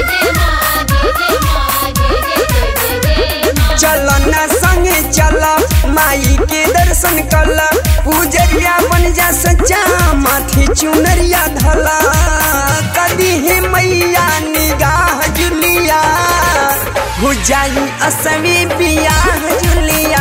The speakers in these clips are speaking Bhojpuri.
जय माँ जय जय माँ जय जय जय जय जय माँ चल ना संगे चल माई के दर्शन कल पूजरिया बन जा सच्चा माथे चुनरिया धला कदी हे मैया निगाह जुलिया हो जाई असमी बियाह जुलिया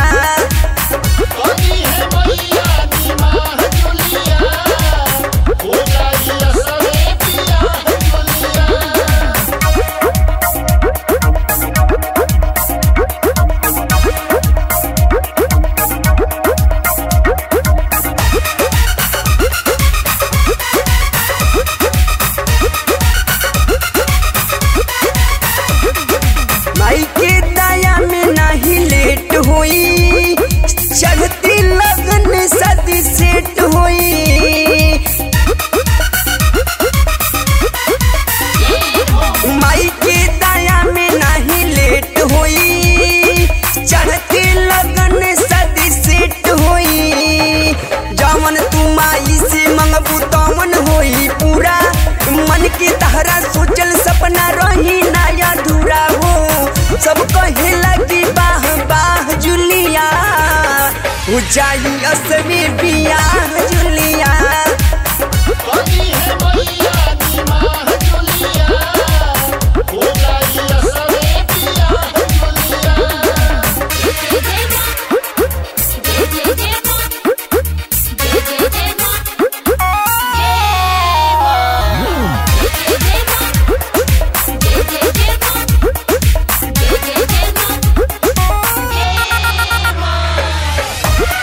माई के दया में नहीं लेट होई चढ़ती लगन सदी सेट होई माई के दया में नहीं लेट होई चढ़ती लगन सदी सेट होई जमन तू माई से मंगबू तमन होई पूरा मन के तहरा सोचल सपना रही नया अधूरा हो सब कहे लगी बाह बाह जुलिया हो जाई असमी बियाह जुलिया जय जय माँ जय जय जय माँ जय जय जय माँ जय माँ जय जय माँ जय जय जय माँ जय जय जय माँ जय माँ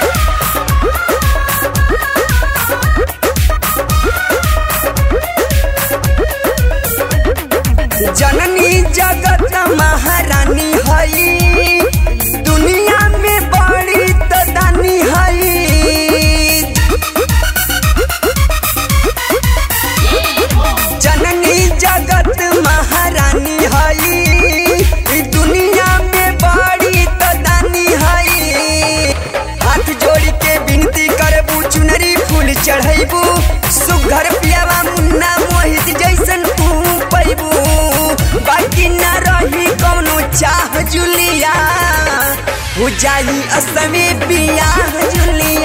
जननी जगत महारानी हई दुनिया में बड़ी तदानी हई जननी जगत महारानी हई दुनिया में बड़ी तदानी हई हाथ जोड़ के विनती करबू चुनरी फूल चढ़ैबू सुघर पियावा मुन्ना मोहित जैसन तू पैबू बाकी न रही कौनो चाह जुलिया हो जाई असमी बियाह जुलिया